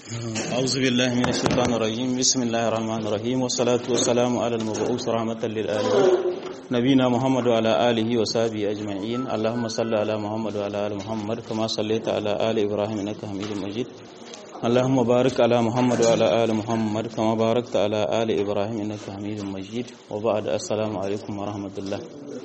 أعوذ بالله من الشيطان الرجيم بسم الله الرحمن الرحيم والصلاة والسلام على المبعوث رحمة للعالمين نبينا محمد وعلى آله وصحبه أجمعين اللهم صل على محمد وعلى آل محمد كما صليت على آل إبراهيم إنك حميد مجيد اللهم بارك على محمد وعلى آل محمد كما باركت على آل إبراهيم إنك حميد مجيد وبعد السلام عليكم ورحمة الله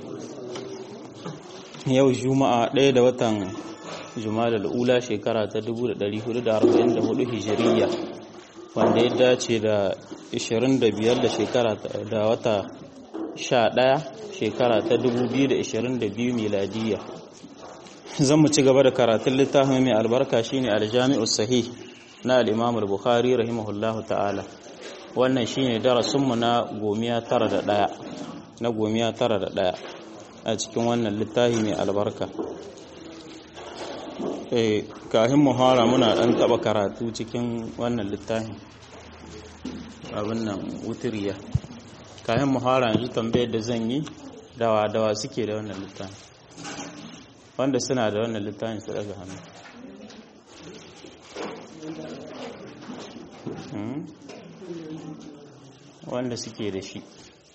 yau juma'a ɗaya da watan juma'a ula shekara ta 1444 hijiriya wanda ya dace da 25 da shekara da wata 11 shekara ta 2022 miladiya zan mu ci gaba da karatun littafin mai albarka shine aljami'u sahih na al-imam al-bukhari rahimahullahu ta'ala wannan shine darasinmu na gomiya tara da ɗaya na gomiya tara da ɗaya a cikin wannan littafi mai albarka kahin muhara muna ɗan taɓa karatu cikin wannan littafi abin nan wutiriya kahin muhara yanzu tambayar da zan yi dawa dawa suke da wannan littafi wanda suna da wannan littafin su daga hannu wanda suke da shi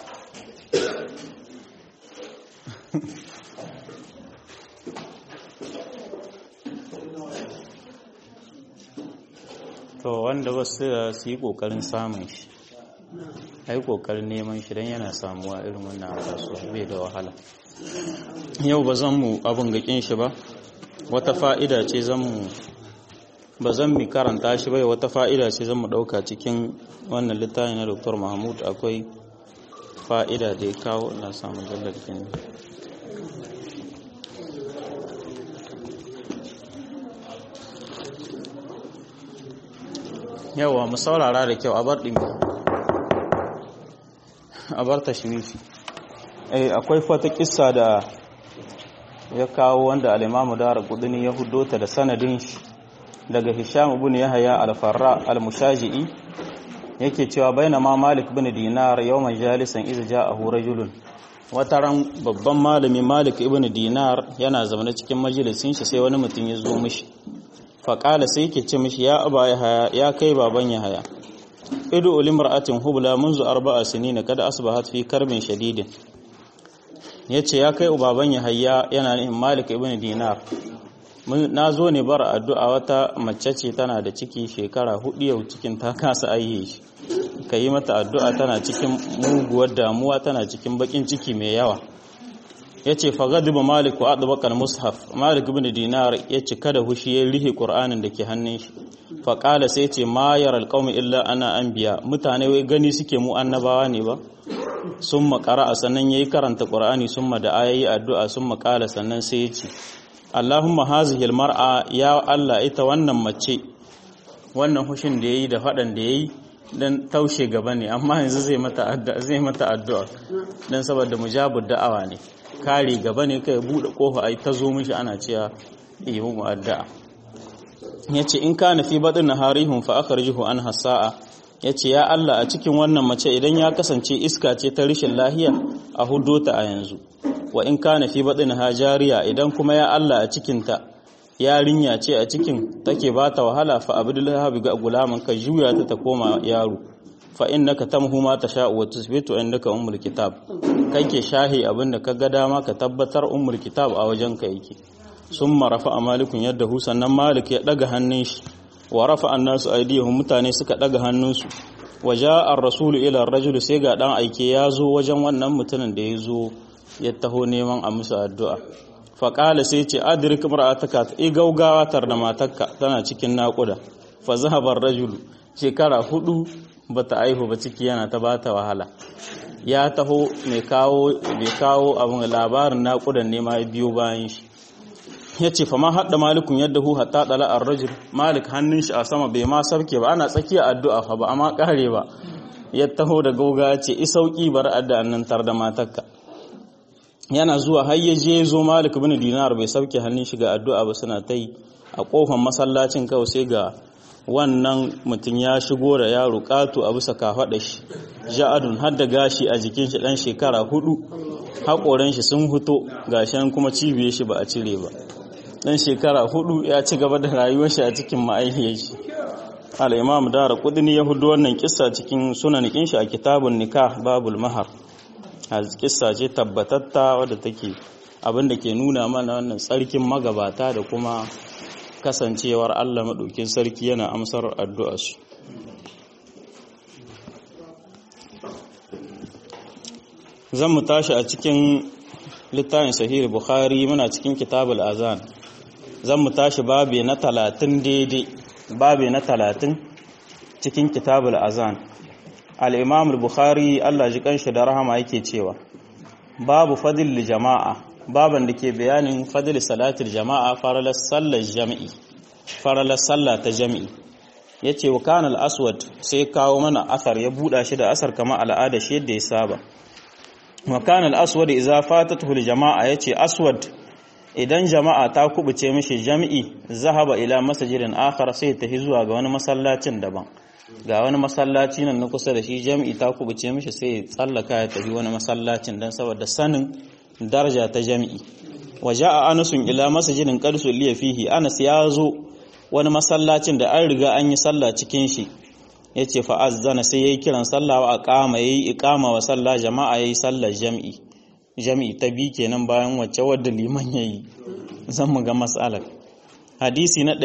to wanda wasu su yi kokarin samun shi a yi kokarin neman shi don yana samuwa irin wannan a kasuwa bai da wahala yau ba zan mu abin gakin shi ba wata fa'ida ce zan mu ba zan mi karanta shi bai wata fa'ida ce zan mu ɗauka cikin wannan littafi na dr mahmud akwai fa'ida da ya kawo na samun jallar kenan yawa mu saurara da kyau a bar ɗin a bar tashmishi eh akwai fata kissa da ya kawo wanda al-Imam Dara Qudni ya huddota da sanadin shi daga Hisham ibn Yahya al-Farra al-Mushaji'i yake cewa bainama Malik ibn Dinar yawman jalisan iz ja'ahu rajulun wataran babban malami Malik ibn Dinar yana zaune cikin majalisin shi sai wani mutum ya zo mishi faƙala sai yake ce mishi ya aba ya haya ya kai baban ya haya idu ulimra'atin hubla munzu arba'a sinina kada asbahat fi karbin shadidin yace ya kai baban ya haya yana nihin malik ibn dinar na zo ne bar addu'a wata mace ce tana da ciki shekara hudu yau cikin ta kasa aiye shi ka yi mata addu'a tana cikin muguwar damuwa tana cikin bakin ciki mai yawa ya ce fagadiba malik wa adubakar mushaf malik bin dinar ya ce kada hushi ya rihe ƙur'anin da ke hannun shi faƙala sai ce ma yar alƙawmi illa ana an biya mutane wai gani suke mu annabawa ne ba sun makara a sannan ya yi karanta ƙur'ani sun ma da ayayi addu'a sun makala sannan sai ya ce allahumma hazihil mar'a ya allah ita wannan mace wannan hushin da ya yi da faɗan da ya yi don taushe gaba ne amma yanzu zai mata addu'a don saboda mujabud da'awa ne kare gaba ne kai bude kofa ai ta zo mishi ana cewa yi mu addu'a yace in kana fi badin naharihum fa akhrijuhu an hasaa yace ya Allah a cikin wannan mace idan ya kasance iska ce ta rishin lahiya a hudota a yanzu wa in kana fi badin hajariya idan kuma ya Allah a cikin ta yarinya ce a cikin take bata wahala fa abdullahi ga gulaman ka juya ta ta koma yaro fa innaka tamhu ma tasha'u wa tusbitu indaka ummul kitab kai ke shahi abinda ka ga dama ka tabbatar ummul kitab a wajen ka yake summa rafa malikun yadda hu sannan malik ya daga hannun shi wa rafa annasu aydihum mutane suka daga hannunsu wa ja'a ar-rasul ila ar-rajul sai ga dan aike ya zo wajen wannan mutumin da ya zo ya taho neman a musu addu'a fa qala sai ce adrik mar'ataka i gaugawa tar da matarka tana cikin naƙuda fa zahaba ar-rajul shekara hudu bata aihu ba ciki yana ta bata wahala ya taho mai kawo mai kawo abin labarin naƙudan ne ma biyo bayan shi ya ce fama haɗa malikun yadda hu hatta ɗala a rajul malik hannun shi a sama bai ma sarke ba ana tsakiya addu'a fa ba amma ƙare ba ya taho da gauga ya ce isauƙi bar addu'an nan tar da matakka yana zuwa har ya je zo malik bin dinar bai sauke hannun shi ga addu'a ba suna ta yi a ƙofar masallacin kawai sai ga wannan mutum ya shigo da yaro ƙato a bisa kafaɗa shi ja'adun har da gashi a jikin shi ɗan shekara hudu haƙoran shi sun fito gashin kuma cibiyar shi ba a cire ba ɗan shekara hudu ya ci gaba da rayuwar shi a cikin ma'aihiyar shi al-imam dara kudini ya hudu wannan kissa cikin sunan shi a kitabun nikah babul mahar kissa ce tabbatatta wadda take abinda ke nuna mana wannan tsarkin magabata da kuma kasancewar Allah maɗaukin sarki yana amsar addu'arsu zan mu tashi a cikin littafin sahih bukhari muna cikin kitabul azan zan mu tashi babe na talatin daidai babe na talatin cikin kitabul azan al-imam bukhari Allah ji kanshi da rahama yake cewa babu fadil jama'a baban da ke bayanin fadil salatul jama'a faralar sallar jami'i faralar sallah ta jami'i yace wa kanal aswad sai kawo mana asar ya buda shi da asar kamar al'ada shi yadda ya saba wa kanal aswad idza fatatuhu jama'a yace aswad idan jama'a ta kubuce mishi jami'i zahaba ila masjidin akhar sai ta zuwa ga wani masallacin daban ga wani masallaci nan na kusa da shi jami'i ta kubuce mishi sai ya tsallaka ya tafi wani masallacin dan saboda sanin daraja ta jami'i waje a anasun ila masajidin karsu liya fihi anas ya zo wani masallacin da an riga an yi sallah cikin shi ya ce fa'azzana sai ya yi kiran sallah wa aqama ya yi iqama wa sallah jama'a ya yi sallar jami'i jami'i ta bi kenan bayan wacce wadda liman ya yi zan mu ga matsalar hadisi na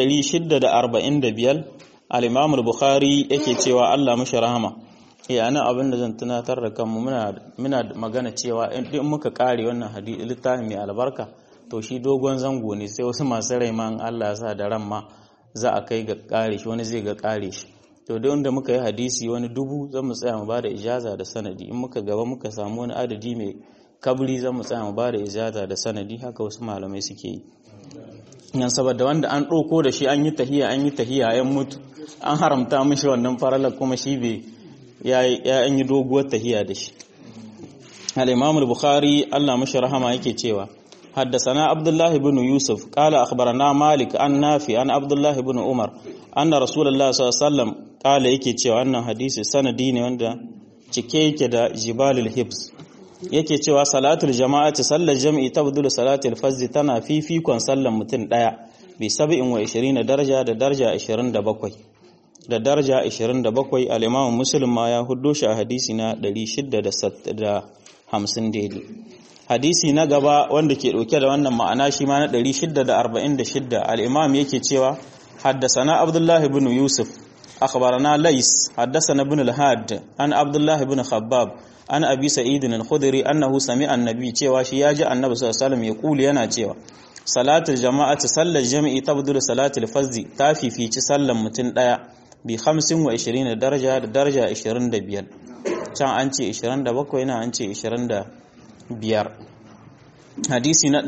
645 al-imam bukhari yake cewa Allah mashi rahama eh ana abin da zan tunatar da kanmu muna muna magana cewa in muka kare wannan hadisi littafin mai albarka to shi dogon zango ne sai wasu masu rai ma Allah ya sa da ran ma za a kai ga kare shi wani zai ga kare shi to da wanda muka yi hadisi wani dubu zan mu tsaya mu bada ijaza da sanadi in muka gaba muka samu wani adadi mai kabri zan mu tsaya mu bada ijaza da sanadi haka wasu malamai suke yi yan saboda wanda an ɗauko da shi an yi tahiya an yi tahiya yan mutu an haramta mishi wannan faralar kuma shi bai ya yi doguwar tahiya da shi al-imam al-bukhari Allah mashi rahama yake cewa حدثنا عبد الله بن يوسف قال أخبرنا مالك عن نافع عن عبد الله بن عمر أن رسول الله صلى الله عليه وسلم قال yake cewa wannan hadisi sanadi ne wanda cike yake da jibalul hibs yake cewa salatul jama'ati sallar jami'i tabdulu salatul fazz tana fifikon sallar mutum daya bi 27 daraja da daraja 27 da daraja 27 al-Imam Muslim ma ya huddo shi a hadisi na 650 daidai hadisi na gaba wanda ke dauke da wannan ma'ana shi ma na 646 al-Imam yake cewa haddasana Abdullah ibn Yusuf akhbarana Lais haddasana ibn al-Had an Abdullah ibn Khabbab an Abi Sa'id al-Khudri annahu sami'a annabi cewa shi yaji annabi sallallahu alaihi wasallam ya kuli yana cewa salatul jama'ati sallar jami'i tabdulu salatul fazzi ta fifici sallan mutum daya bi 25 daraja da daraja 25 can an ce 27 na an ce 25 hadisi na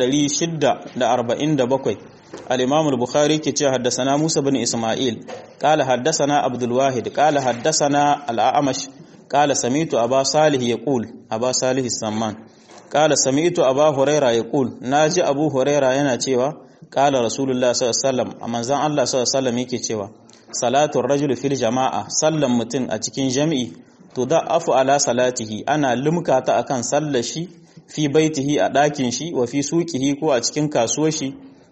647 al-imam al-bukhari ke ce haddasana Musa bin Isma'il qala haddasana Abdul Wahid qala haddasana al-A'mash qala sami'tu Aba Salih yaqul Aba Salih as-Samman qala sami'tu Aba Huraira yaqul naji Abu Huraira yana cewa qala Rasulullah sallallahu alaihi wasallam manzon Allah sallallahu alaihi wasallam yake cewa salatun rajul fil jama'a sallan mutum a cikin jami'i to da afu ala salatihi ana limka ta akan sallar shi fi baitihi a ɗakin shi wa fi suqihi ko a cikin kasuwar shi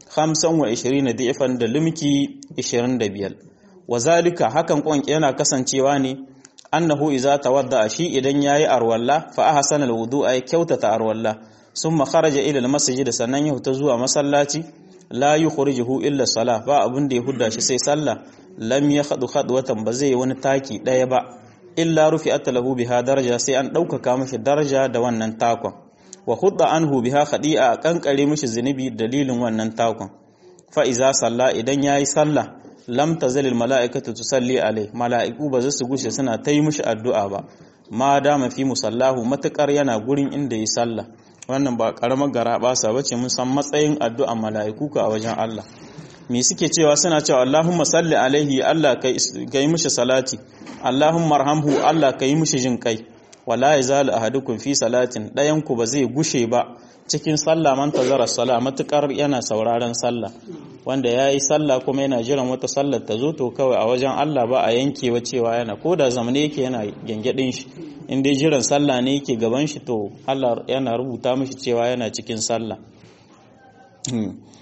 25 da'ifan da limki 25 wa zalika hakan kwanki yana kasancewa ne annahu iza tawadda shi idan yayi arwalla fa ahsana alwudu'a ya kyautata arwalla summa kharaja ila almasjid sannan ya huta zuwa masallaci la yukhrijuhu illa salah ba abin da ya hudda shi sai sallah lam ya khadu khadwatan ba zai wani taki daya ba illa rufi'at lahu biha daraja sai an ɗaukaka mishi daraja da wannan takon wa hudda anhu biha khadi'a kankare mishi zunubi dalilin wannan takon fa iza salla idan yayi sallah lam tazal al mala'ikatu tusalli alai mala'iku ba za su gushe suna ta yi mishi addu'a ba ma dama fi musallahu matakar yana gurin inda yi sallah wannan ba karamar gara basa bace mun san matsayin addu'an mala'iku ka a wajen Allah me suke cewa suna cewa Allahumma salli alaihi Allah ka yi mishi salati Allahumma arhamhu Allah ka yi mishi jin kai wala yazalu ahadukum fi salatin dayan ku ba zai gushe ba cikin sallah man tazara sala matukar yana sauraron sallah wanda yayi sallah kuma yana jiran wata sallar ta zo to kawai a wajen Allah ba a yankewa cewa yana ko da zamane yake yana gengedin shi in dai jiran sallah ne yake gaban shi to Allah yana rubuta mishi cewa yana cikin sallah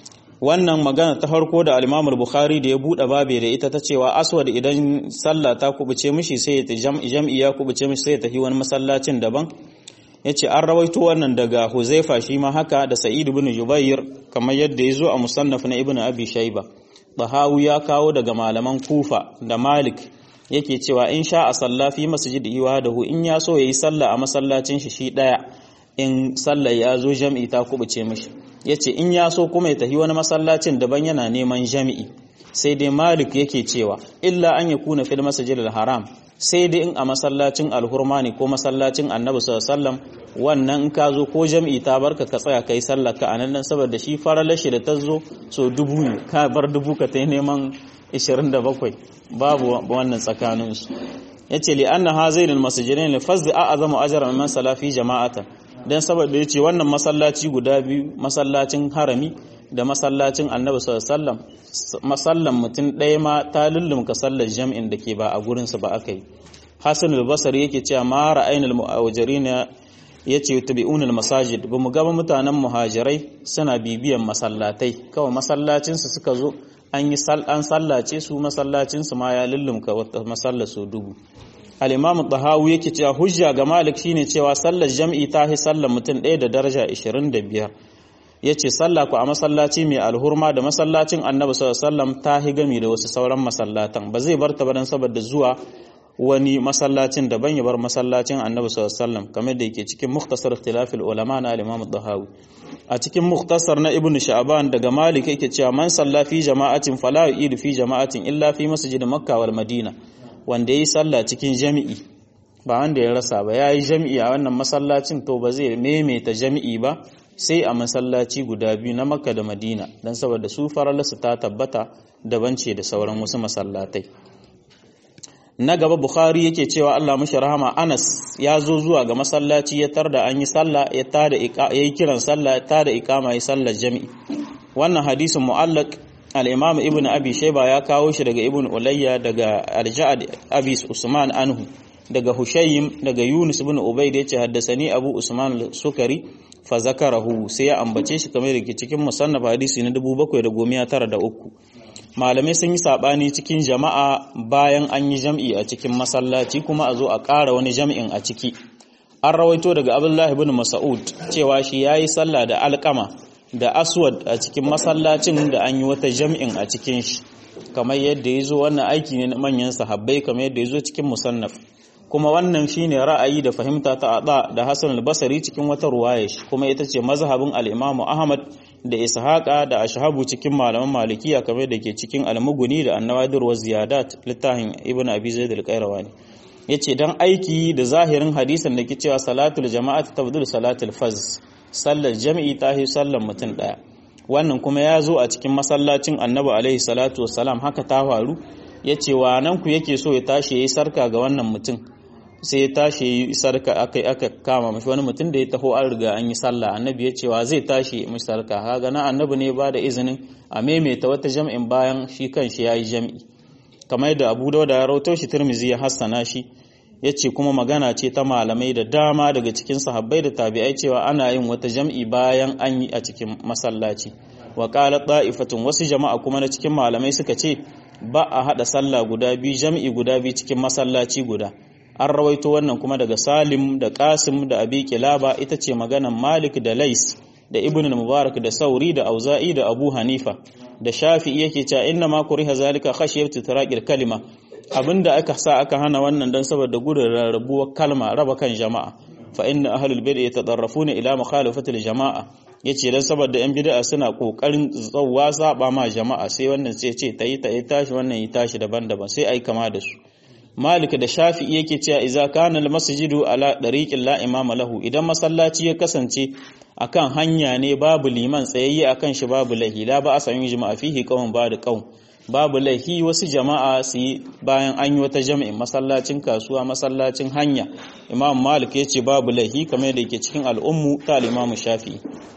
wannan magana ta farko da al-Imam al-Bukhari da ya bude babe da ita ta cewa aswad idan sallah ta kubuce mishi sai ya jam'i ya kubuce mishi sai ya tafi wani masallacin daban yace an rawaito wannan daga Huzaifa shi ma haka da Sa'id ibn Jubair kamar yadda yazo a musannaf na Ibn Abi Shayba Bahawi ya kawo daga malaman Kufa da Malik yake cewa in sha a salla fi masjidi wahdahu in ya so yayi sallah a masallacin shi shi daya in sallar ya zo jam'i ta kubuce mishi yace in ya so kuma ya tafi wani masallacin daban yana neman jami'i sai dai Malik yake cewa illa an yakuna fil masjidil haram sai dai in a masallacin alhurma ne ko masallacin annabi sallallahu wannan in ka zo ko jam'i ta barka ka tsaya kai sallar ka anan nan saboda shi faralar shi da ta zo so dubu ne ka bar dubu ka ta neman 27 babu wannan tsakanin su yace li anna hazain almasjidain li fazd a'zamu ajran man salafi jama'atan dan saboda yace wannan masallaci guda biyu masallacin harami da masallacin annabi sallallahu alaihi wasallam masallan mutum ɗaya ma ta lullumka sallar jam'in da ke ba a gurinsa ba aka yi hassan al-basari yake cewa ma ra'ayin al-mu'awajirin ya ce tabi'un al-masajid ba mu gaba mutanen muhajirai suna bibiyan masallatai kawai masallacinsu suka zo an yi an sallace su masallacinsu ma ya lullumka wata masallar su dubu al-imam tahawi yake cewa hujja ga malik shine cewa sallar jam'i ta hi sallar mutum ɗaya da daraja 25 ya ce sallah ku a masallaci mai alhurma da masallacin annabi sallallahu ta hi gami da wasu sauran masallatan ba zai bar ta ba dan saboda zuwa wani masallacin daban ya bar masallacin annabi sallallahu kamar da yake cikin mukhtasar ikhtilafil ulama na al-imam dahawi a cikin mukhtasar na ibnu sha'ban daga malik yake cewa man salla fi jama'atin fala yu'idu fi jama'atin illa fi masjid makkah wal madina wanda yayi sallah cikin jami'i ba wanda ya rasa ba yayi jami'i a wannan masallacin to ba zai maimaita jami'i ba sai a masallaci guda biyu na makka da madina don saboda su faralasu ta tabbata daban ce da sauran wasu masallatai na gaba bukhari yake cewa allah mashi rahama anas ya zo zuwa ga masallaci ya tarda an yi sallah ya tada ya yi kiran sallah ya tada ikama ya sallar jami'i wannan hadisin mu'allaq al-imam ibnu abi shayba ya kawo shi daga ibnu ulayya daga al-ja'd abi usman anhu daga Hushaym daga Yunus ibn Ubayd yace haddasani Abu Usman al-Sukari fa zakarahu sai ya ambace shi kamar yake cikin musannaf hadisi na 7903 malamai sun yi sabani cikin jama'a bayan an yi jam'i a cikin masallaci kuma a zo a ƙara wani jam'in a ciki an rawaito daga Abdullah ibn Mas'ud cewa shi yayi sallah da alƙama da aswad a cikin masallacin da an yi wata jam'in a cikin shi kamar yadda ya zo wannan aiki ne na manyan sahabbai kamar yadda ya zo cikin musannaf kuma wannan shine ra'ayi da fahimta ta Ada da Hassan al-Basri cikin wata ruwaya shi kuma ita ce mazhabin al-Imam Ahmad da Ishaqa da Ashhabu cikin malaman Malikiya kamar da ke cikin Al-Mughni da An-Nawadir wa Ziyadat littafin Ibn Abi Zaid al-Qayrawani yace dan aiki da zahirin hadisin da ke cewa salatul jama'at tabdul salatul faz sallar jami'i tahi sallar mutum daya wannan kuma ya zo a cikin masallacin Annabi alaihi salatu wassalam haka ta faru yace wa nan ku yake so ya tashi yayi sarka ga wannan mutum sai ya tashi yi sarka aka aka kama mashi wani mutum da ya taho an riga an yi sallah annabi ya cewa zai tashi mashi sarka kaga na annabi ne ba da izinin a maimaita wata jam'in bayan shi kan shi yayi jam'i kamar yadda Abu Dawud ya rawaito shi Tirmidhi ya hassana shi yace kuma magana ce ta malamai da dama daga cikin sahabbai da tabi'ai cewa ana yin wata jam'i bayan an yi a cikin masallaci wa qala ta'ifatun wasu jama'a kuma na cikin malamai suka ce ba a hada sallah guda biyu jam'i guda biyu cikin masallaci guda an rawaito wannan kuma daga Salim da Qasim da Abi Kilaba ita ce maganan Malik da Lais da Ibn Mubarak da Sauri da Auza'i da Abu Hanifa da Shafi'i yake cewa inna ma kuriha zalika khashiyatu tiraqil kalima abinda aka sa aka hana wannan dan saboda gudun rarrabuwar kalma raba kan jama'a fa inna ahlul bid'ah yatadarrafuna ila mukhalafati jama'a yace dan saboda yan bid'a suna kokarin tsawwa saba ma jama'a sai wannan sai ce tayi tayi tashi wannan yi tashi daban-daban sai ai kama da su Malik da Shafi'i yake cewa idza kana al-masjidu ala dariqin la imama lahu idan masallaci ya kasance akan hanya ne babu liman tsayayye akan shi babu lahi la ba asan yi jama'a fihi qawm ba da qawm babu lahi wasu jama'a su yi bayan an yi wata jami'in masallacin kasuwa masallacin hanya Imam Malik yace babu lahi kamar yadda yake cikin al'ummu ta al-Imam Shafi'i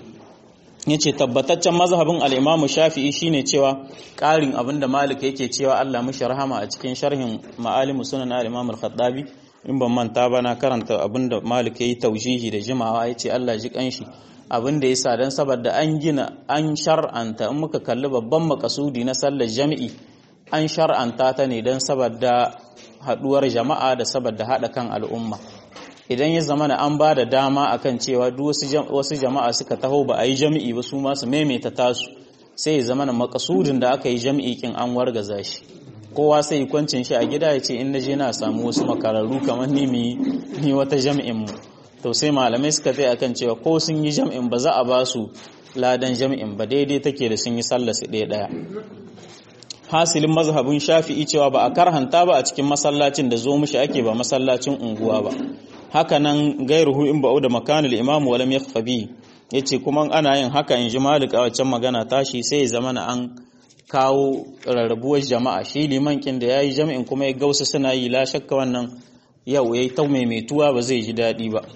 yace tabbataccen mazhabin al-Imam Shafi'i shine cewa ƙarin abinda Malik yake cewa Allah mishi rahama a cikin sharhin Ma'alim Sunan al-Imam al-Khattabi in ban manta ba na karanta abinda Malik yayi taujihi da jimawa yace Allah ji kanshi abin da yasa dan saboda an gina an shar'anta in muka kalli babban makasudi na sallar jami'i an shar'anta ta ne dan saboda haduwar jama'a da saboda hada kan al'umma idan ya zama an ba da dama akan cewa duk wasu jama'a suka taho ba a yi jami'i ba su ma su maimaita tasu sai ya zama makasudin da aka yi jami'i kin an wargaza shi kowa sai yi kwancin shi a gida ya ce in na je na samu wasu makararru kamar ni ni wata jami'in mu to sai malamai suka tsaye akan cewa ko sun yi jami'in ba za a ba su ladan jami'in ba daidai take da sun yi sallah su ɗaya ɗaya hasilin mazhabin shafi'i cewa ba a karhanta ba a cikin masallacin da zo mishi ake ba masallacin unguwa ba haka nan gairuhu in ba'u da makanul imam walam yakhfa bi yace kuma ana yin haka in ji malik a waccan magana tashi sai ya zama an kawo rarrabuwar jama'a shi liman kin da yayi jami'in kuma ya gausa suna yi la shakka wannan yau yayi ta maimaituwa ba zai ji daɗi ba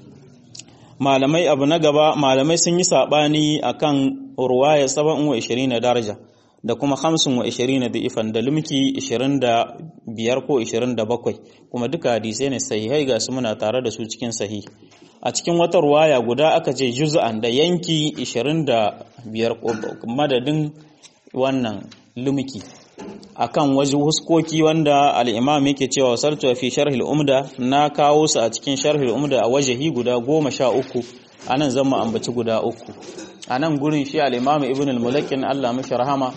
malamai abu na gaba malamai sun yi sabani akan ruwaya 27 daraja da kuma 25 da ifan da lumki 25 ko 27 kuma duka hadisai ne sahihai ga su muna tare da su cikin sahih a cikin wata ruwaya guda aka ce juz'an da yanki 25 madadin wannan lumki akan waje huskoki wanda al-imam yake cewa sartu fi sharh al-umda na kawo su a cikin sharh al-umda a wajahi guda 13 anan zan mu ambaci guda uku a nan gurin shi al'imamu ibn al-mulakin Allah mashi rahama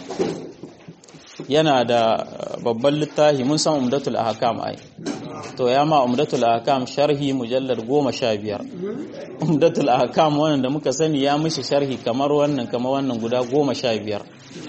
yana da babban littafi mun san umdatul ahkam ai to ya ma umdatul ahkam sharhi mujallar goma sha biyar umdatul ahkam wannan da muka sani ya mishi sharhi kamar wannan kamar wannan guda goma sha biyar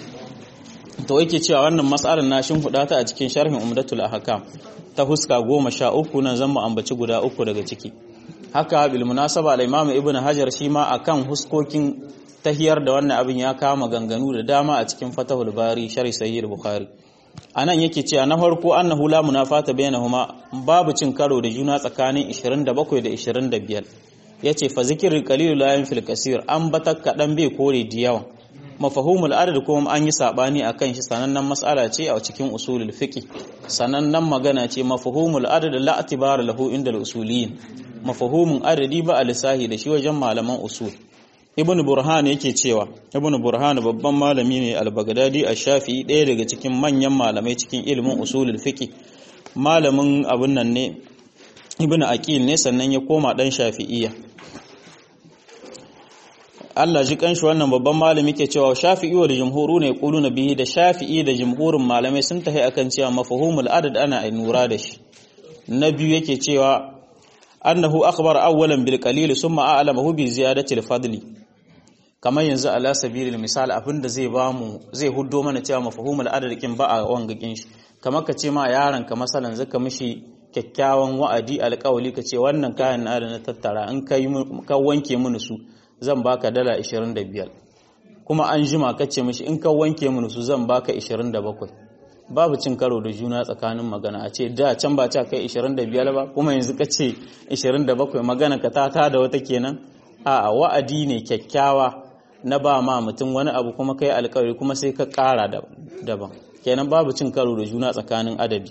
to yake cewa wannan mas'alar na shin huda ta a cikin sharhin umdatul ahkam ta huska goma sha uku nan zan mu ambaci guda uku daga ciki haka bil munasaba al-imam ibn hajar shi ma akan huskokin tahiyar da wannan abin ya kama ganganu da dama a cikin fatahul bari shari sahih bukhari anan yake cewa na farko annahu la munafata bainahuma babu cin karo da juna tsakanin 27 da 25 yace fa zikirul qalil la yanfil kaseer an batak kadan bai kore da yawa mafahumul adad kuma an yi sabani akan shi sanannen mas'ala ce a cikin usulul fiqh sanannen magana ce mafahumul adad la atibara lahu inda al-usuliyin mafahumin adadi ba a lissahi da shi wajen malaman usul ibn burhan yake cewa ibn burhan babban malami ne al-baghdadi ash-shafi'i ɗaya daga cikin manyan malamai cikin ilimin usulul fiqh malamin abun nan ne ibn aqil ne sannan ya koma dan shafi'iyya Allah ji kanshi wannan babban malami ke cewa shafi'i wa da jumhuru ne na bihi da shafi'i da jumhurin malamai sun tahi akan cewa mafhumul adad ana nura da shi na biyu yake cewa annahu akhbara awwalan bil qalil summa a'lamahu bi ziyadati al fadli kamar yanzu ala sabilil misal abinda zai bamu zai huddo mana cewa mafhumul adad kin ba a wangakin shi kamar ka ce ma yaron ka masalan zaka mishi kyakkyawan wa'adi alƙawali ka ce wannan kayan na da na tattara in ka ka wanke mini su zan baka dala 25 kuma an jima ka ce mishi in ka wanke mini su zan baka 27 babu cin karo da juna tsakanin magana a ce da can ba ta kai 25 ba kuma yanzu ka ce 27 magana ka ta da wata kenan a wa'adi ne kyakkyawa na ba ma mutum wani abu kuma kai alkawari kuma sai ka kara daban kenan babu cin karo da juna tsakanin adadi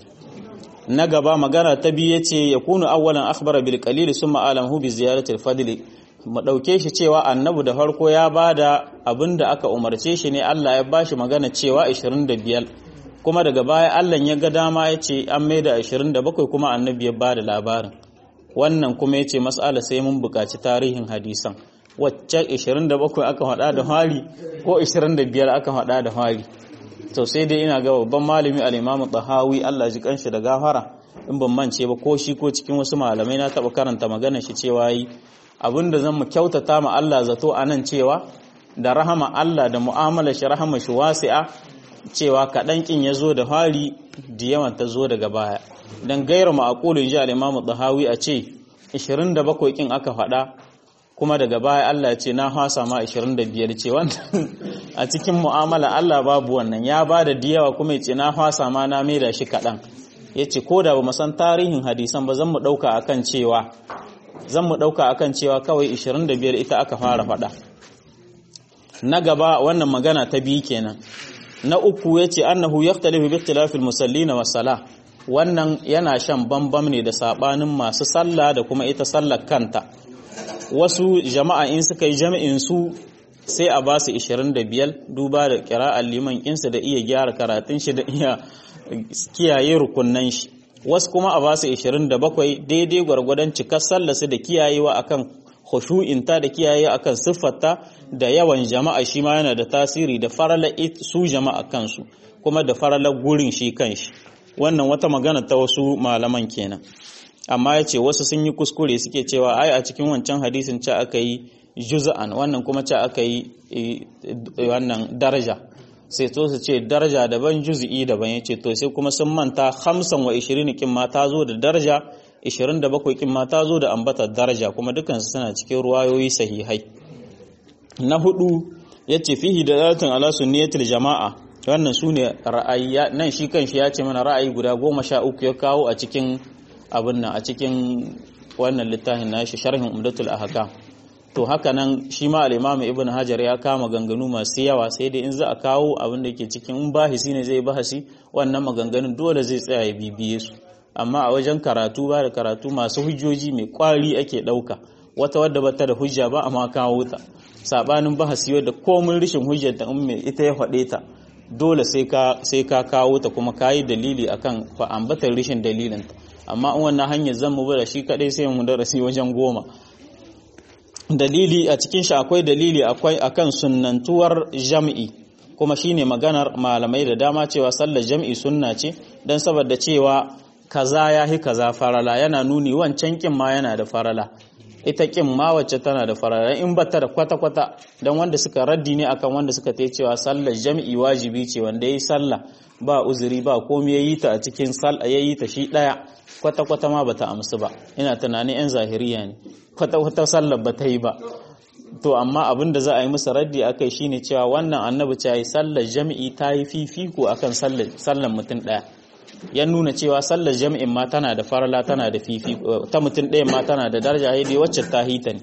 na gaba magana ta biyu yace ya kunu awwalan akhbara bil qalil summa alamhu bi ziyarati al fadl mu dauke shi cewa annabi da farko ya bada abinda aka umarce shi ne Allah ya bashi magana cewa 25 kuma daga baya Allah ya ga dama ya ce an maida 27 kuma annabi ya ba da labarin wannan kuma ya ce mas'ala sai mun buƙaci tarihin hadisan wacce 27 aka faɗa da hari ko 25 aka faɗa da hari to sai dai ina ga babban malami al-Imam Tahawi Allah ji kanshi da gafara in ban mance ba ko shi ko cikin wasu malamai na taɓa karanta magana shi cewa yi abinda zan mu kyautata ma Allah zato anan cewa da rahama Allah da mu'amala shi rahama shi wasi'a cewa kaɗan ƙin ya zo da fari da yawan ta zo daga baya don gaira ma'akulun ji al'imamu tsahawi a ce 27 ƙin aka faɗa kuma daga baya Allah ya ce na hasa ma 25 ce wannan a cikin mu'amala Allah babu wannan ya ba da diyawa kuma ya ce na hasa ma na mai da shi kaɗan ya ce ko da ba san tarihin hadisan ba zan mu ɗauka akan cewa zan mu ɗauka akan cewa kawai 25 ita aka fara faɗa na gaba wannan magana ta biyu kenan na uku ya ce annahu ya talifi bi ikhtilafil musallina wa sala wannan yana shan bambam ne da sabanin masu sallah da kuma ita sallar kanta wasu jama'a in suka yi jami'in su sai a ba su 25 duba da kira'ar liman insa da iya gyara karatun shi da iya kiyaye rukunnan shi wasu kuma a ba su 27 daidai gwargwadon cikar sallasu da kiyayewa akan khushu'inta da kiyaye akan siffarta da yawan jama'a shi ma yana da tasiri da farala su jama'a kansu kuma da farala gurin shi kanshi wannan wata magana ta wasu malaman kenan amma ya ce wasu sun yi kuskure suke cewa ai a cikin wancan hadisin ce aka yi juz'an wannan kuma ce aka yi wannan daraja sai to su ce daraja daban juz'i daban ya ce to sai kuma sun manta hamsin wa ishirin kin ma ta zo da daraja 27 kin ma ta zo da ambatar daraja kuma dukansu suna cikin ruwayoyi sahihai na hudu yace fihi dalatun ala sunniyatil jama'a wannan sune ra'ayi nan shi kanshi ya ce mana ra'ayi guda goma sha uku ya kawo a cikin abin nan a cikin wannan littafin nashi sharhin umdatul ahkam to haka nan shi ma al-imam ibn hajar ya kama ganganu masu yawa sai dai in za a kawo abin da ke cikin in bahisi ne zai bahasi wannan maganganun dole zai tsaya ya bibiye su amma a wajen karatu ba da karatu masu hujjoji mai kwari ake ɗauka wata wadda bata da hujja ba amma kawo ta sabanin bahasi wadda komin rishin hujjar ta mai ita ya faɗe ta dole sai ka sai ka kawo ta kuma kayi dalili akan fa ambatar rishin dalilin ta amma in wannan hanyar zan mu da shi kadai sai mu darasi wajen goma dalili a cikin shi akwai dalili akwai akan sunnantuwar jam'i kuma shine maganar malamai da dama cewa sallar jam'i sunna ce dan saboda cewa kaza ya hi kaza farala yana nuni wancan kin ma yana da farala ita kin ma wacce tana da farala in bata da kwata-kwata don wanda suka raddi ne akan wanda suka ta cewa sallar jami'i wajibi ce wanda ya yi sallah ba uzuri ba komai ya yi ta a cikin sallah ya yi ta shi ɗaya kwata-kwata ma bata amsu ba ina tunanin yan zahiriya ne kwata-kwata sallar ba ta yi ba to amma abin da za a yi musu raddi akai shine cewa wannan annabi ta yi sallar jami'i ta yi fifiko akan sallar mutum ɗaya ya nuna cewa sallar jami'in ma tana da farala tana da fifi ta mutum ɗaya ma tana da daraja dai wacce ta hita ne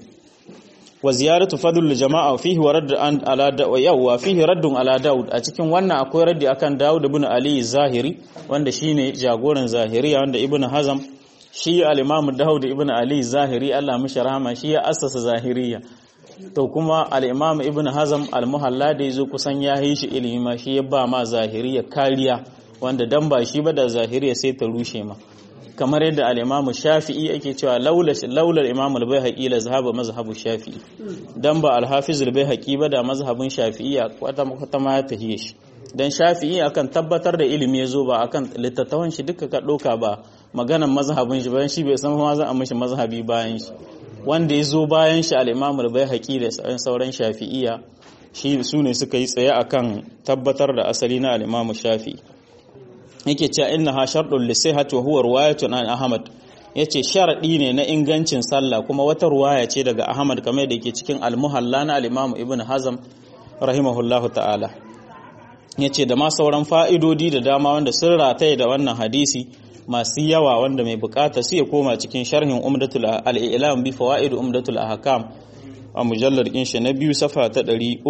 wa ziyaratu fadl jama'a fihi wa radd an ala da yawa fihi raddun ala daud a cikin wannan akwai raddi akan daud ibn ali zahiri wanda shine jagoran zahiriya wanda ibn hazam shi al-imam daud ibn ali zahiri Allah mishi rahama shi ya assasa zahiriya to kuma al-imam ibn hazam al-muhalla da yazo kusan ya yi shi ilimi ma shi ya ba ma zahiriya kariya wanda dan ba shi ba da zahiriya sai ta rushe ma kamar yadda al-Imam Shafi'i ake cewa laula laula al-Imam al-Baihaqi la zahaba mazhabu Shafi'i dan ba al-Hafiz al-Baihaqi ba da mazhabin Shafi'i kwata kwata ma ya tahiye shi dan Shafi'i akan tabbatar da ilimi yazo ba akan littattafan shi duka ka doka ba maganan mazhabin shi bayan shi bai san ma za a mishi mazhabi bayan shi wanda yazo bayan shi al-Imam al-Baihaqi da sauran Shafi'iyya shi su ne suka yi tsaye akan tabbatar da asali na al-Imam Shafi'i yake cewa innaha sharɗun lisihati wa huwa riwayatun an Ahmad yace sharadi ne na ingancin sallah kuma wata ruwaya ce daga Ahmad kamar da yake cikin al-Muhalla na al-Imam Ibn Hazm rahimahullahu ta'ala yace da ma sauran fa'idodi da dama wanda sun rataye da wannan hadisi masu yawa wanda mai bukata su ya koma cikin sharhin umdatul al-ilam bi fawaid umdatul ahkam a mujallar shi na biyu safa ta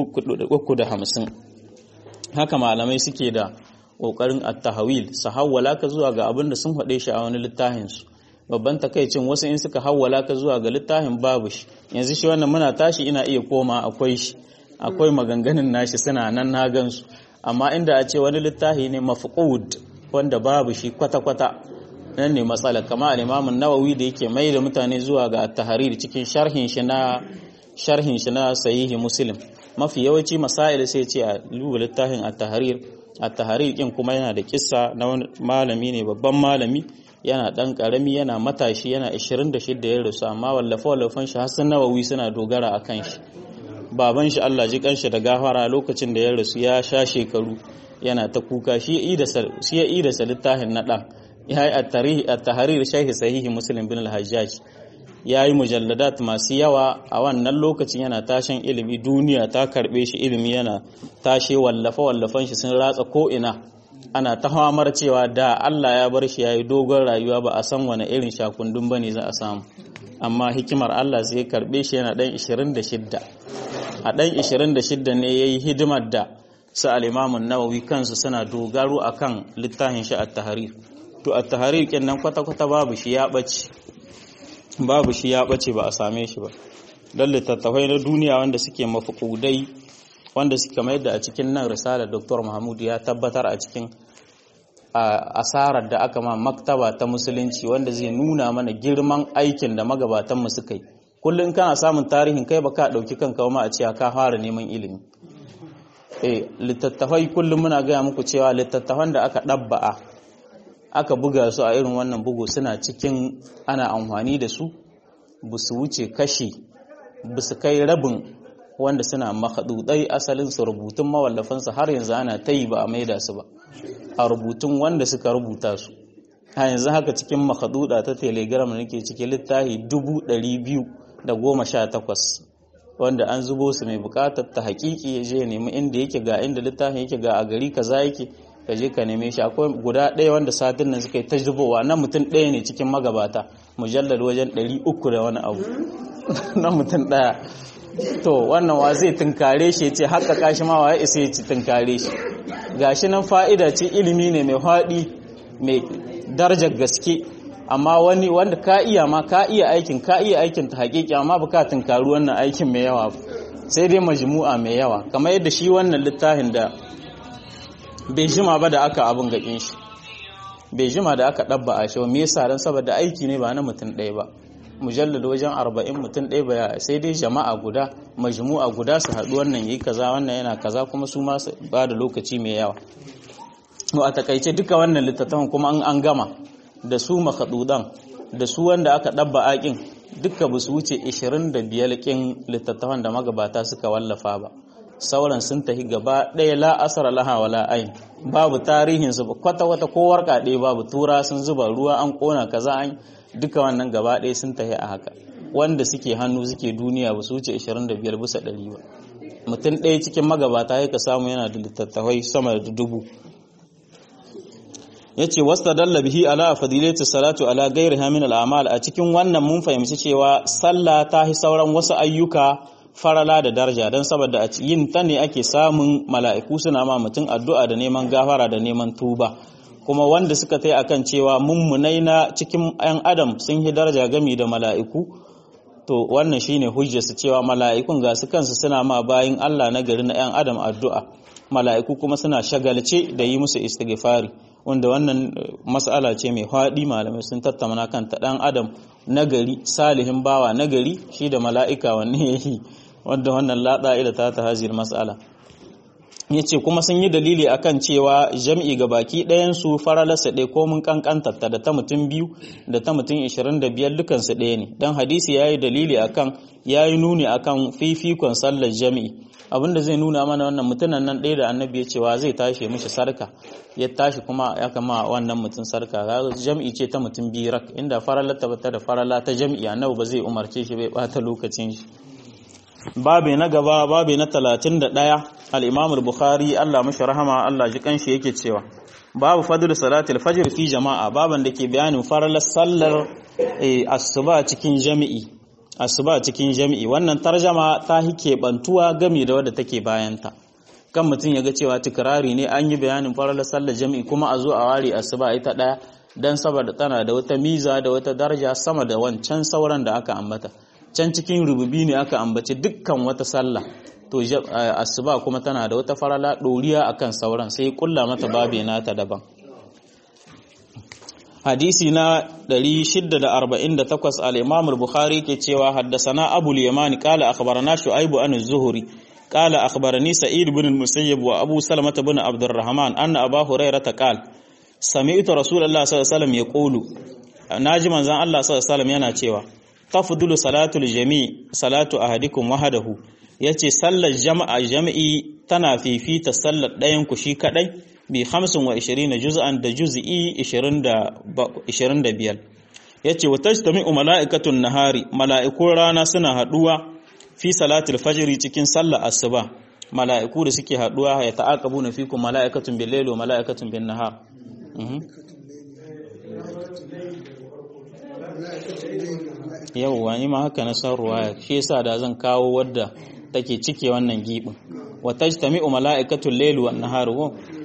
350 haka malamai suke da kokarin at-tahawil su hawwala ka zuwa ga abin da sun faɗe shi a wani littafin su babban takaicin wasu in suka hawwala ka zuwa ga littafin babu shi yanzu shi wannan muna tashi ina iya koma akwai shi akwai maganganun nashi suna nan na gansu amma inda a ce wani littafi ne mafqud wanda babu shi kwata-kwata nan ne matsala kama al-Imam nawawi da yake mai da mutane zuwa ga at-tahrir cikin sharhin shi na sharhin shi na sahihi Muslim mafi yawanci masail sai ce a duba littafin at-tahrir at-tahrir kin kuma yana da kissa na wani malami ne babban malami yana dan karami yana matashi yana 26 ya rasu amma wallafa wallafan shi Hassan Nawawi suna dogara akan shi baban shi Allah ji kanshi da gafara lokacin da ya rasu ya sha shekaru yana ta kuka shi ya yi da littafin na ɗan ya yi a tahrir shahi sahihi muslim bin al-hajjaj ya yi mujalladat masu yawa a wannan lokacin yana tashin ilimi duniya ta karɓe shi ilimi yana tashe wallafa wallafan shi sun ratsa ko'ina ana ta hamar cewa da Allah ya bar shi ya yi dogon rayuwa ba a san wani irin shakundun ba ne za a samu amma hikimar Allah sai karɓe shi yana ɗan 26 a ɗan 26 ne ya yi hidimar da su al'imamun nawawi kansu suna dogaro a kan littafin shi a taharir to a taharir ƙin nan kwata-kwata babu shi ya ɓace babu shi ya ɓace ba a same shi ba don littattafai na duniya wanda suke mafukudai wanda suka mai da a cikin nan risalar dr mahmud ya tabbatar a cikin asarar da aka ma maktaba ta musulunci wanda zai nuna mana girman aikin da magabatanmu suka yi kullum kana samun tarihin kai baka dauki kanka ma a cewa ka fara neman ilimi eh littattafai kullum muna gaya muku cewa littattafan da aka ɗabba'a aka buga su a irin wannan bugu suna cikin ana amfani da su ba su wuce kashi ba su kai rabin wanda suna makadudai asalin su rubutun mawallafansu har yanzu ana ta yi ba a maida su ba a rubutun wanda suka rubuta su a yanzu haka cikin makaduda ta telegram nake cikin littafi dubu ɗari biyu da goma sha takwas wanda an zubo su mai bukatar ta hakiki ya je nemi inda yake ga inda littafin yake ga a gari kaza yake ka je ka neme shi akwai guda ɗaya wanda satin nan suka yi ta zubowa na mutum ɗaya ne cikin magabata mujallar wajen ɗari uku da wani abu na mutum ɗaya to wannan wa zai tunkare shi ce haka kashi ma wa ya isa ya ci tunkare shi gashi nan fa'ida ce ilimi ne mai haɗi mai darajar gaske amma wani wanda ka iya ma ka iya aikin ka iya aikin ta hakiki amma ba ka tunkaru wannan aikin mai yawa sai dai majmu'a mai yawa kamar yadda shi wannan littafin da bai jima ba da aka abin gakin shi bai jima da aka ɗabba a shi me yasa dan saboda aiki ne ba na mutum ɗaya ba mujallad wajen arba'in mutum ɗaya ba sai dai jama'a guda majmu'a guda su haɗu wannan yi kaza wannan yana kaza kuma su ma ba da lokaci mai yawa a takaice duka wannan littattafan kuma an gama da su makadudan da su wanda aka ɗabba aƙin duka ba su wuce 25 ƙin littattafan da magabata suka wallafa ba sauran sun tafi gaba ɗaya la asara laha wala ain babu tarihin su kwata wata ko warka ɗaya babu tura sun zuba ruwa an kona kaza an duka wannan gaba ɗaya sun tafi a haka wanda suke hannu suke duniya ba su wuce 25 bisa ɗari ba mutum ɗaya cikin magabata ya ka samu yana da littattafai sama da dubu ya ce wasta dalla bihi ala fadilati salatu ala gairiha min al'amal a cikin wannan mun fahimci cewa sallah ta hi sauran wasu ayyuka farala da daraja don saboda a yin ta ne ake samun mala'iku suna ma mutum addu'a da neman gafara da neman tuba kuma wanda suka tai akan cewa mummunai na cikin 'yan adam sun yi daraja gami da mala'iku to wannan shine hujjarsu cewa mala'ikun ga su kansu suna ma bayin Allah na gari na 'yan adam addu'a mala'iku kuma suna shagalce da yi musu istighfari wanda wannan mas'ala ce mai haɗi malamai sun tattauna kanta ɗan adam nagari salihin bawa nagari shi da mala'ika wanne ya yi wanda wannan laɗa ila ta ta hajiyar mas'ala ya ce kuma sun yi dalili akan cewa jam'i ga baki ɗayansu faralarsa ɗaya ko mun kankantarta da ta mutum biyu da ta mutum ishirin da biyar dukansu ɗaya ne don hadisi ya yi dalili akan ya yi nuni akan fifikon sallar jami'i abinda zai nuna mana wannan mutumin nan ɗaya da annabi ya cewa zai tashi mishi sarka ya tashi kuma ya kama wannan mutum sarka jam'i ce ta mutum biyu rak inda farala ta da farala ta jam'i annabi ba zai umarce shi bai bata lokacin shi babe na gaba babe na 31 al-Imam al-Bukhari Allah mashi rahama Allah ji kanshi yake cewa babu fadlu salatil fajr fi jama'a baban da ke bayanin faralar sallar asuba cikin jami'i asuba cikin jami'i wannan tarjama ta hike bantuwa gami da wadda take bayanta kan mutum ya ga cewa tikrari ne an yi bayanin faralar sallar jami'i kuma a zo a ware asuba ita daya dan saboda tana da wata miza da wata daraja sama da wancan sauran da aka ambata can cikin rububi ne aka ambaci dukkan wata sallah to asuba kuma tana da wata farala doriya akan sauran sai kulla mata babe nata daban hadisi na 648 al-Imam al-Bukhari ke cewa haddasana Abu al-Yamani qala akhbarana Shu'aib an az-Zuhri qala akhbarani Sa'id ibn al-Musayyib wa Abu Salamah ibn Abdurrahman anna Abu Hurairah qala sami'tu Rasulullah sallallahu alaihi wasallam yaqulu naji manzon Allah sallallahu alaihi wasallam yana cewa tafdulu salatul jami' salatu ahadikum wahdahu yace sallar jama'a jami'i tana fifita sallar ɗayan ku shi kadai bi 25 juz'an da juz'i 25 yace wa tajtami'u mala'ikatun nahari mala'ikun rana suna haduwa fi salatul fajri cikin sallar asuba mala'iku da suke haduwa ya ta'aqabuna fikum mala'ikatun bil layli wa mala'ikatun bin nahar yauwa ni ma haka na san ruwaya shi yasa da zan kawo wadda take cike wannan gibin wa tajtami'u mala'ikatul layli wan nahar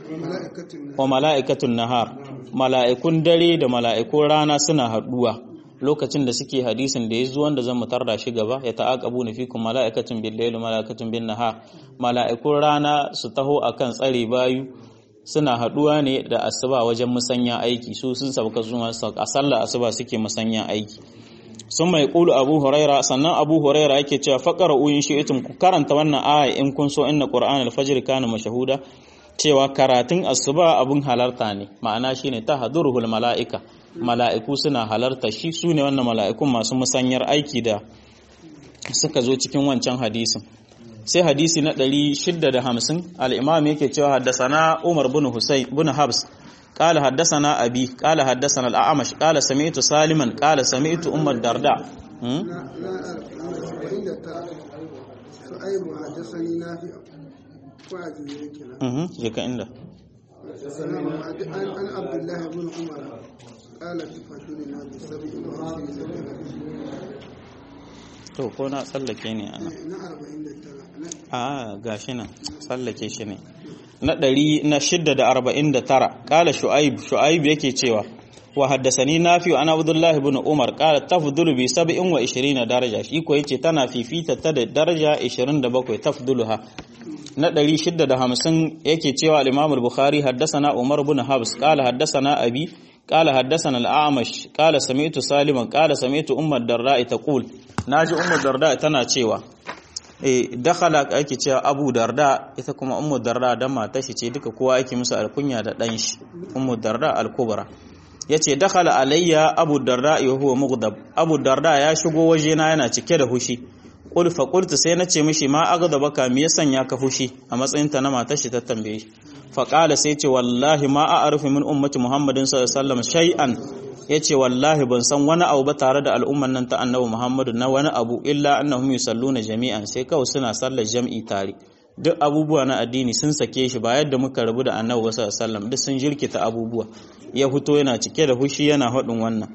wa mala'ikatun nahar mala'ikun dare da mala'ikun rana suna haduwa lokacin da suke hadisin da ya zo wanda zan mutar da shi gaba ya ta'aqabu na fikum mala'ikatun bil layli mala'ikatun bin nahar mala'ikun rana su taho akan tsare bayu suna haduwa ne da asuba wajen musanya aiki su sun sauka zuwa a sallar asuba suke musanya aiki sun mai kulu abu huraira sannan abu huraira yake cewa faƙara uyin shi'itum ku karanta wannan aya in kun so inna qur'an al-fajr kana mashahuda cewa karatun asuba abun halarta ne ma'ana shine tahduruhul mala'ika mala'iku suna halarta shi su ne wannan mala'ikun masu musanyar aiki da suka zo cikin wancan hadisin sai hadisi na 650 al-imam yake cewa haddasana Umar bin Husayn bin Habs قال حدثنا أبي قال حدثنا الأعمش قال سمعت سالما قال سمعت أم الدرداء شعيب حدثني نافع وعجل كنا اها جيك عنده عن عبد الله بن عمر قال تفضلنا بسبع وعشرين to ko na tsallake ne ana na arba'in da tara a gashi nan tsallake shi ne na ɗari na shidda da arba'in da tara ƙala shu'aib shu'aib yake cewa wa haddasani nafi ana abdullahi ibn umar ƙala tafdulu bi sab'in wa ishirina daraja shi ko yace tana fifita ta da daraja 27 tafduluha na ɗari shidda da hamsin yake cewa al-imam al-bukhari haddasana umar ibn habs ƙala haddasana abi ƙala haddasana al-a'mash ƙala sami'tu saliman ƙala sami'tu ummar darda taqul naji ummar darda tana cewa dakhala ake cewa abu darda ita kuma ummu darda dan matar shi ce duka kowa ake musu alkunya da dan shi ummu darda al-kubra yace dakhala alayya abu darda wa huwa mughdab abu darda ya shigo waje na yana cike da hushi qul fa qultu sai nace mishi ma aghdabaka me ya sanya ka fushi a matsayin ta na matar shi ta tambaye shi fa qala sai ce wallahi ma a'rifu min ummati muhammadin sallallahu alaihi wasallam shay'an ya ce wallahi ban san wani abu ba tare da al'umman nan ta annabi Muhammadu na wani abu illa annahum yusalluna jami'an sai kawai suna sallar jam'i tare duk abubuwa na addini sun sake shi ba yadda muka rabu da annabi sallallahu alaihi wasallam duk sun jirkita abubuwa ya fito yana cike da hushi yana haɗin wannan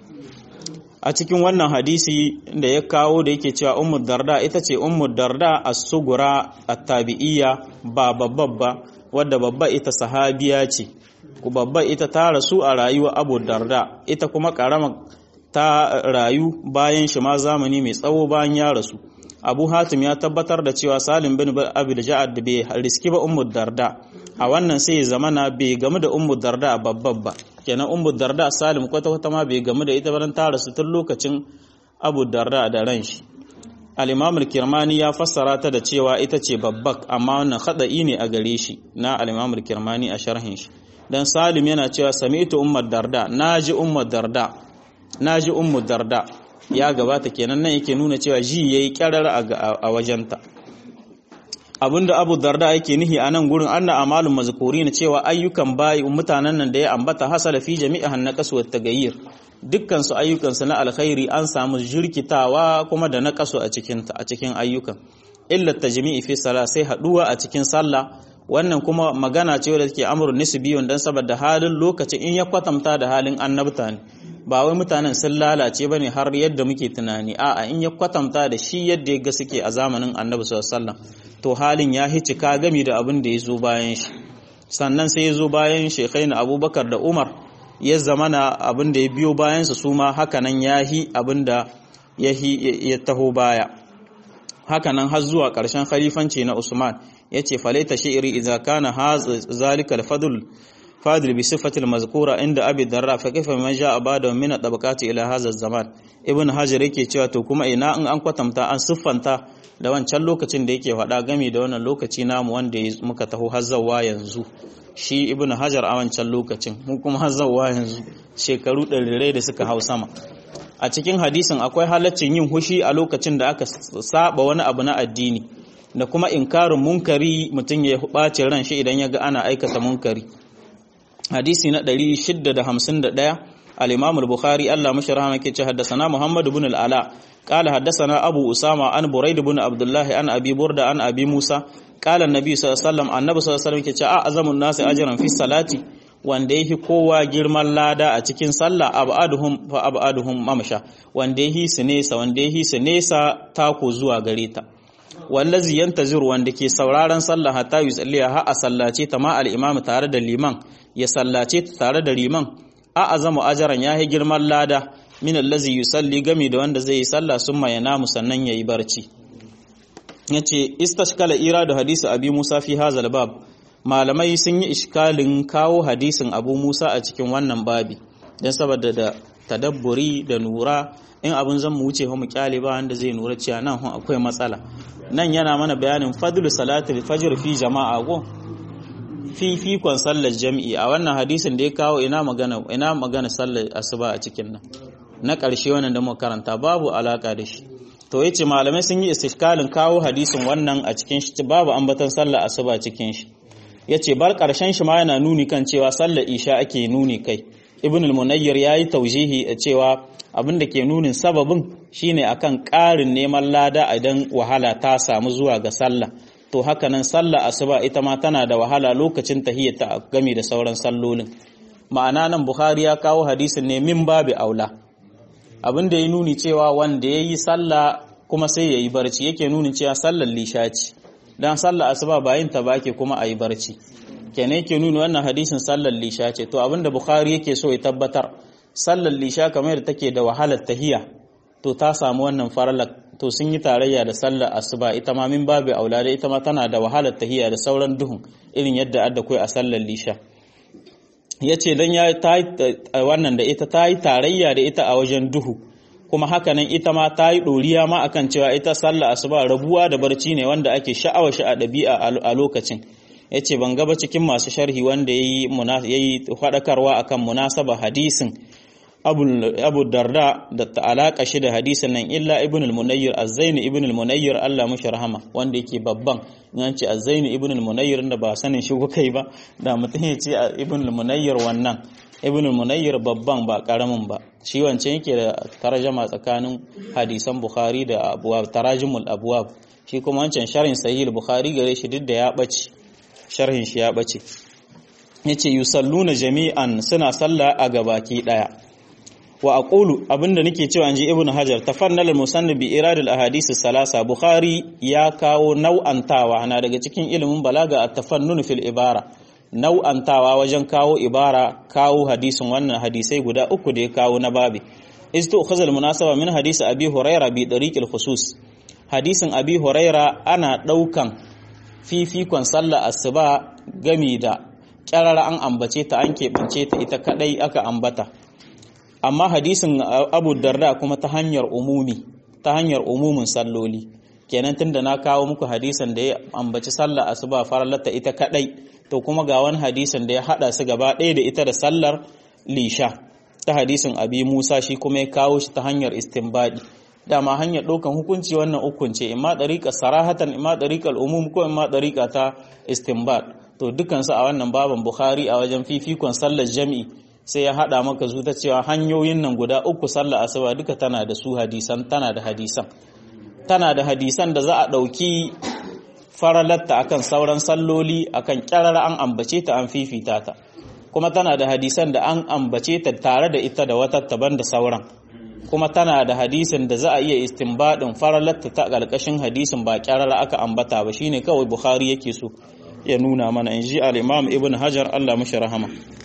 a cikin wannan hadisi da ya kawo da yake cewa ummu darda ita ce ummu darda as-sugura at-tabi'iyya ba babba ba wadda babba ita sahabiya ce ku babba ita ta rasu a rayuwa abu darda ita kuma karama ta rayu bayan shi ma zamani mai tsawo bayan ya rasu abu hatim ya tabbatar da cewa salim bin abu da ja'ad da bai riski ba ummu darda a wannan sai ya zamana bai gamu da ummu darda babban ba kenan ummu darda salim kwata kwata ma bai gamu da ita ba ta rasu tun lokacin abu darda da ran shi al-imam al-kirmani ya fassara ta da cewa ita ce babbak amma wannan khada'i ne a gare shi na al-imam al-kirmani a sharhin shi dan salim yana cewa sami'tu ummar darda naji ummar darda naji ummu darda ya gabata kenan nan yake nuna cewa ji yayi kyarar a wajenta abinda abu darda yake nihi a nan gurin anna amalun mazkurin cewa ayyukan bayi mutanen nan da ya ambata hasala fi jami'ahan naqas wa tagayyir dukkan su ayyukan su na alkhairi an samu jirkitawa kuma da naqasu a cikin a cikin ayyukan illa tajmi'i fi salat sai haduwa a cikin sallah wannan kuma magana ce wadda take amrun nisbiyun dan saboda halin lokacin in ya kwatanta da halin annabta ne ba wai mutanen sun lalace bane har yadda muke tunani a'a in ya kwatanta da shi yadda ya ga suke a zamanin annabi sallallahu alaihi wasallam to halin ya hicika gami da abin da ya zo bayan shi sannan sai ya zo bayan shekhaina abubakar da umar ya zamana abin da ya biyo bayansa su ma hakanan ya hi abin da ya taho baya hakanan har zuwa ƙarshen khalifanci na usman ya ce falaita shi'iri idza kana zalika al-fadl fadil bi sifatil mazkura inda abi darra fa kaifa man ja'a ba'da min tabaqati ila hadha zaman ibn hajar yake cewa to kuma ina in an kwatanta an siffanta da wancan lokacin da yake faɗa game da wannan lokaci namu wanda muka taho hazzawa yanzu shi ibn hajar a wancan lokacin mu kuma hazzawa yanzu shekaru ɗarirai da suka hau sama a cikin hadisin akwai halaccin yin hushi a lokacin da aka saba wani abu na addini da kuma inkarin munkari mutum ya ɓace ran shi idan ya ga ana aikata munkari hadisi na 651 al-imam al-bukhari Allah mashi rahama ke ce haddasana muhammad ibn al-ala qala haddasana abu usama an buraid ibn abdullah an abi burda an abi musa qala an-nabi sallallahu alaihi wasallam annabi sallallahu alaihi wasallam ke ce a azamun nasi ajran fi salati wanda yake kowa girman lada a cikin sallah abaduhum fa abaduhum mamsha wanda yake su nesa wanda yake su nesa tako zuwa gare ta wallazi yantaziru wanda ke sauraron sallah hatta yusalliya ha a sallace ta ma al-imam tare da liman ya sallace ta tare da liman a azamu ajaran yayi girman lada min allazi yusalli gami da wanda zai yi sallah summa yanamu sannan yayi barci yace istashkala iradu hadisi abi Musa fi hazal bab malamai sun yi iskalin kawo hadisin Abu Musa a cikin wannan babi dan saboda da tadabburi da nura in abin zan mu wuce mu kyale ba wanda zai nura cewa nan akwai matsala nan yana mana bayanin fadlu salatul fajr fi jama'a go fifikon sallar jami'i a wannan hadisin da ya kawo ina magana ina magana sallar asuba a cikin nan na ƙarshe wannan da muka karanta babu alaka da shi to yace malamai sun yi istishkalin kawo hadisin wannan a cikin shi babu ambaton sallar asuba cikin shi yace bar ƙarshen shi ma yana nuni kan cewa sallar isha ake nuni kai ibn al-munayyir yayi taujihi a cewa abin da ke nunin sababin shine akan ƙarin neman lada idan wahala ta samu zuwa ga sallah to haka nan sallah asuba ita ma tana da wahala lokacin tahiyyata game da sauran sallolin ma'ana nan bukhari ya kawo hadisin ne min babu aula abin da ya nuni cewa wanda ya yi sallah kuma sai ya yi barci yake nuni cewa sallar lisha ce don sallah asuba bayan ta bake kuma a yi barci kenan yake nuni wannan hadisin sallar lisha ce to abin da bukhari yake so ya tabbatar sallar lisha kamar da take da wahalar tahiyya to ta samu wannan faralak to sun yi tarayya da sallar asuba ita ma min babu aula da ita ma tana da wahalar tahiyya da sauran duhun irin yadda adda kai a sallar lisha yace dan ya ta wannan da ita ta yi tarayya da ita a wajen duhu kuma haka nan ita ma ta yi doriya ma akan cewa ita sallar asuba rabuwa da barci ne wanda ake sha'awa shi a ɗabi'a a lokacin yace ban gaba cikin masu sharhi wanda yayi yayi faɗakarwa akan munasaba hadisin abu darda da ta alaka shi da hadisin nan illa ibn al-munayyir az-zaini ibn al-munayyir Allah mushi rahama wanda yake babban in ce az-zaini ibn al-munayyir da ba sanin shi kai ba da mutum ya ce ibn al-munayyir wannan ibn al-munayyir babban ba karamin ba shi wancan yake da tarjama tsakanin hadisan bukhari da abwab tarajimul abwab shi kuma wancan sharhin sahih bukhari gare shi duk da ya bace sharhin shi ya bace yace yusalluna jami'an suna sallah a gabaki daya wa aqulu abinda nake cewa inji ibn hajar tafannal al-musannif bi iradil ahadith salasa bukhari ya kawo nau'antawa na daga cikin ilimin balaga at-tafannun fil ibara nau'antawa wajen kawo ibara kawo hadisin wannan hadisai guda uku da ya kawo na babi istu khazal munasaba min hadisi abi huraira bi dariqil khusus hadisin abi huraira ana daukan fifikon sallar asuba gami da kyarara an ambace ta an keɓance ta ita kadai aka ambata amma hadisin abu darda kuma ta hanyar umumi ta hanyar umumin salloli kenan tunda na kawo muku hadisin da ya ambaci sallar asuba farallata ita kadai to kuma ga wani hadisin da ya hada su gaba ɗaya da ita da sallar lisha ta hadisin abi musa shi kuma ya kawo shi ta hanyar istinbadi dama hanyar ɗaukan hukunci wannan ukunce imma ɗariƙa sarahatan imma ɗariƙar umum ko imma ɗariƙa ta istinbad to dukansu a wannan baban bukhari a wajen fifikon sallar jami'i sai ya haɗa maka zu ta cewa hanyoyin nan guda uku sallar asuba duka tana da su hadisan tana da hadisan tana da hadisan da za a ɗauki faralatta akan sauran salloli akan kyarar an ambace ta an fifita ta kuma tana da hadisan da an ambace ta tare da ita da wata taban da sauran kuma tana da hadisin da za a iya istinbadin faralatta ta ƙarƙashin hadisin ba kyarar aka ambata ba shine kawai bukhari yake so ya nuna mana in ji al-imam ibn hajar Allah mashi rahama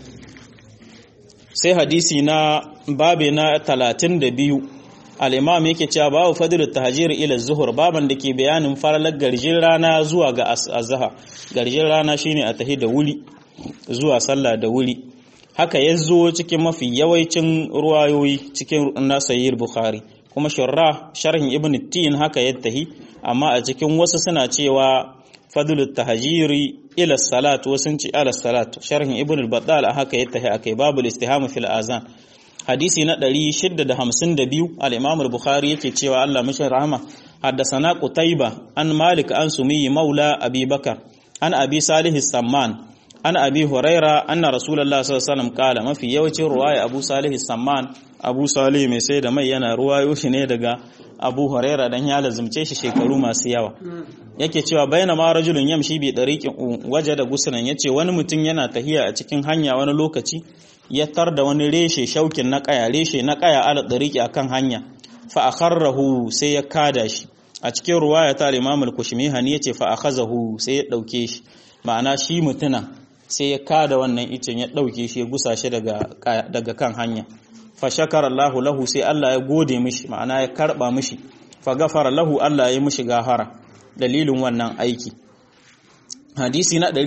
sai hadisi na babe na 32 al-imam yake cewa babu fadlut tahjir ila zuhur baban da ke bayanin faralar garjin rana zuwa ga azhar garjin rana shine a tahi da wuri zuwa sallah da wuri haka ya zo cikin mafi yawancin ruwayoyi cikin nasayir bukhari kuma shurra sharhin ibn tin haka ya tahi amma a cikin wasu suna cewa fadlut tahjiri ila salat wasu ce ala salat sharhin ibn al-battal haka ya tahi akai babul istihama fil azan hadisi na 652 al-imam al-bukhari yake cewa Allah mishi rahama haddathana qutayba an malik an sumiyi maula abi bakar an abi salih samman an abi huraira anna rasulullah sallallahu alaihi wasallam kala mafi yawancin ruwaya abu salih samman abu salih mai sai da mai yana ruwayo shi ne daga abu huraira dan ya lazumce shi shekaru masu yawa yake cewa baina ma rajulun yamshi bi dariqin waje da gusunan yace wani mutum yana tahiya a cikin hanya wani lokaci ya tar da wani reshe shaukin na kaya reshe na kaya ala dariqi akan hanya fa akharrahu sai ya kada shi a cikin ruwaya ta al-imam al-kushmihani yace fa akhazahu sai ya dauke shi ma'ana shi mutuna sai ya kada wannan icen ya dauke shi ya gusa shi daga daga kan hanya fa shakara Allahu lahu sai Allah ya gode mishi ma'ana ya karba mishi fa gafara lahu Allah ya mishi gafara dalilin wannan aiki hadisi na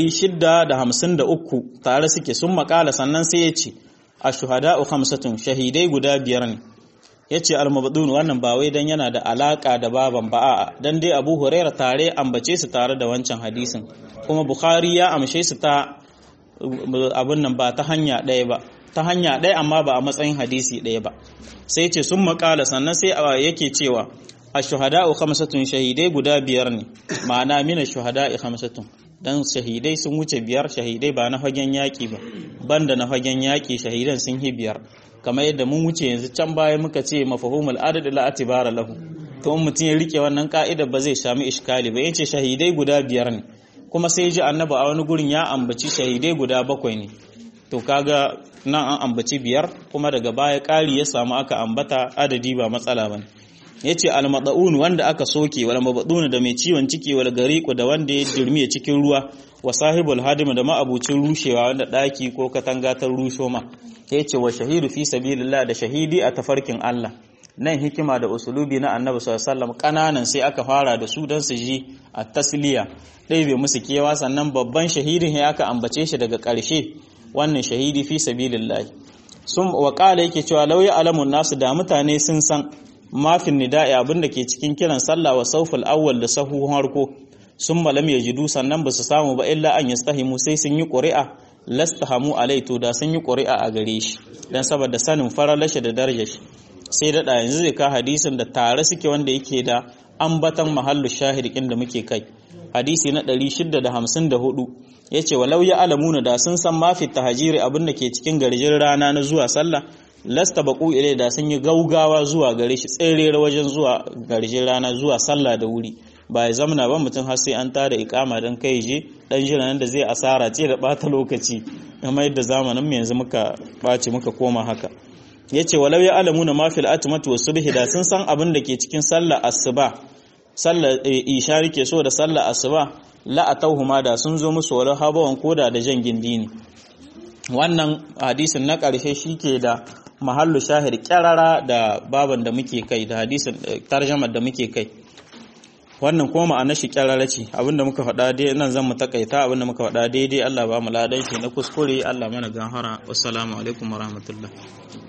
653 tare suke sun makala sannan sai ya ce ashuhada'u khamsatun shahidai guda biyar ne yace al-mabdun wannan ba wai dan yana da alaka da baban ba a'a dan dai Abu Hurairah tare ambace su tare da wancan hadisin kuma Bukhari ya amshe su ta abun nan ba ta hanya ɗaya ba ta hanya ɗaya amma ba a matsayin hadisi ɗaya ba sai ce sun makala sannan sai yake cewa ashuhada'u khamsatun shahidai guda biyar ne ma'ana mina shuhada'i khamsatun dan shahidai sun wuce biyar shahidai ba na fagen yaƙi ba banda na fagen yaƙi shahidan sun yi biyar kamar yadda mun wuce yanzu can baya muka ce mafahumul adad la atibara lahu to in mutum ya rike wannan ka'ida ba zai sami iskali ba yace shahidai guda biyar ne kuma sai ji annabi a wani gurin ya ambaci shahidai guda bakwai ne to kaga nan an ambaci biyar kuma daga baya ƙari ya samu aka ambata adadi ba matsala bane yace al-mad'un wanda aka soke wal mabdun da mai ciwon ciki wal gariqu da wanda ya dirmiye cikin ruwa wa sahibul hadim da ma'abucin rushewa wanda daki ko katanga ta rusho ma yace wa shahidu fi sabilillah da shahidi a tafarkin Allah nan hikima da usulubi na annabi sallallahu alaihi wasallam kananan sai aka fara da su dan su ji a tasliya dai bai musu kewa sannan babban shahidin ya aka ambace shi daga ƙarshe wannan shahidi fi sabilillah sun wa yake cewa lauya alamun nasu da mutane sun san mafin nida'i abinda ke cikin kiran sallah wa sauful awwal da sahuhun harko sun malam ya jidu sannan ba su samu ba illa an yastahimu sai sun yi ƙuri'a lastahamu alai to da sun yi ƙuri'a a gare shi dan saboda sanin faralashe da darajar shi sai da yanzu zai ka hadisin da tare suke wanda yake da ambatan mahallu shahid da muke kai hadisi na 654 yace walau ya alamuna da sun san mafi tahajiri abin da ke cikin garjin rana na zuwa sallah lasta baku ile da sun yi gaugawa zuwa gare shi tsere wajen zuwa garjin rana zuwa sallah da wuri ba ya zamana ba mutum har sai an tada ikama don kai je dan jiran da zai asara ce da bata lokaci kamar yadda zamanin mu yanzu muka baci muka koma haka yace walau ya alamuna ma fil atmatu wasubhi da sun san abin da ke cikin sallah asuba sallar isha rike so da sallar asuba la atauhuma da sun zo musu wala habawan koda da jan gindi ne wannan hadisin na ƙarshe shike da mahallu shahid kyarara da baban da muke kai da hadisin tarjamar da muke kai wannan kuma ma'anar shi kyarara ce abinda muka faɗa dai nan zan mu takaita abinda muka faɗa daidai Allah ba mu ladan shi na kuskure Allah mana gahara wassalamu alaikum warahmatullahi